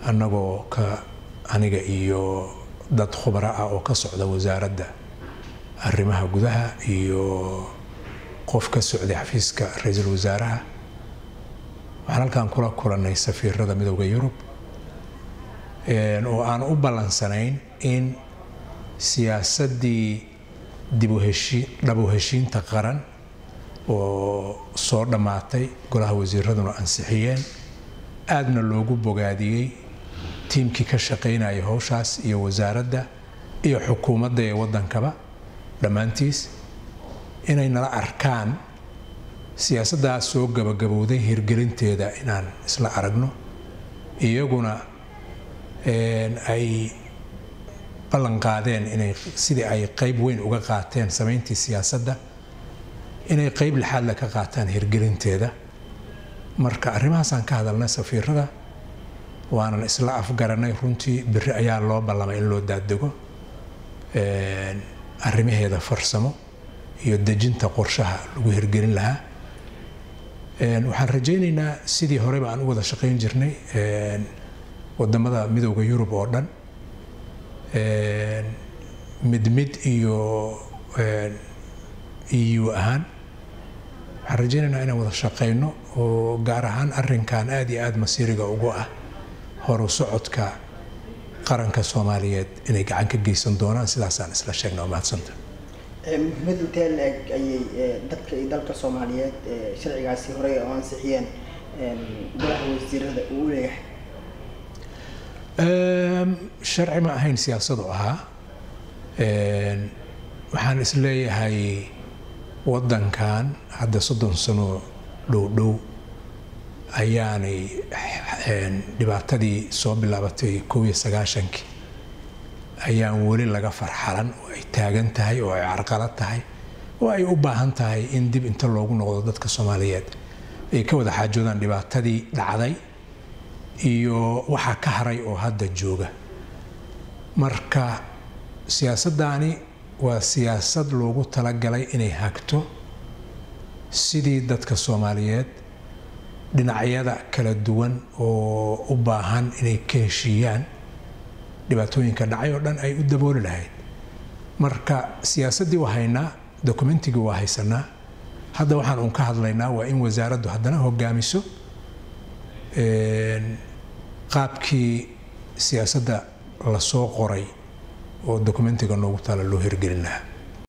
annagoo ka aniga iyo dad khubaro ah oo ka socda wasaaradda arrimaha gudaha iyo qof ka socday xafiiska ra-iisul wasaaraha waxaan halkan kula kulannay safiirada midowda yurub oo aan u ballansanayn in siyaasaddii dhabu heshiinta qaran oo soo dhammaatay golaha wasiiraduna ansixiyeen aadna loogu bogaadiyey tiimkii ka shaqaynaya howshaas iyo wasaaradda iyo xukuumadda ee waddankaba dhammaantiis inay nala arkaan siyaasaddaas soo gabagabowday hirgelinteeda inaan isla aragno iyaguna ay ballan qaadeen inay sidii ay qayb weyn uga qaateen samayntii siyaasadda inay qayb lixaadle ka qaataan hirgelinteeda marka arrimahaasaan ka hadalnay safiirada waanan isla afgaranay runtii beri ayaa loo ballamay in loo daadego arrimaheeda farsamo iyo dejinta qorshaha lagu hirgelin lahaa waxaan rajaynaynaa sidii horeba aan u wada shaqayn jirnay wadamada midowda yurub oo dhan mid mid iyo eu ahaan waxaan rajaynaynaa inaan wada shaqayno oo gaar ahaan arinkan aada iyo aada masiiriga ugu ah horu socodka qaranka soomaaliyeed inay gacan ka geysan doonaan sidaasaan isla sheegna oo mahadsanta muhiimad intee la-eg ayay dadka iyo dalka soomaaliyeed sharcigaasi horey oo ansixiyeen golaha wasiirada uu u leeyahay sharci ma ahayn siyaasadu ahaa waxaan isleeyahay waddankan hadda soddon sano dhow dhow ayaanay dhibaatadii soo bilaabatay kow iyo sagaashankii ayaan weli laga farxalan oo ay taagan tahay oo ay carqalad tahay oo ay u baahan tahay in dib inta loogu noqdo dadka soomaaliyeed ay ka wada xaajoodaan dhibaatadii dhacday iyo waxaa ka haray oo hadda jooga marka siyaasaddaani waa siyaasad loogu talagalay inay hagto sidii dadka soomaaliyeed dhinacyada kala duwan oo u baahan inay ka heshiiyaan dhibaatooyinka dhacay oo dhan ay u dabooli lahayd marka siyaasaddii waa haynaa dokumentigii waa haysanaa hadda waxaan uun ka hadlaynaa waa in wasaaraddu haddana hogaamiso qaabkii siyaasadda lasoo qoray oo dokumentiga noogu taala loo hirgelin lahaa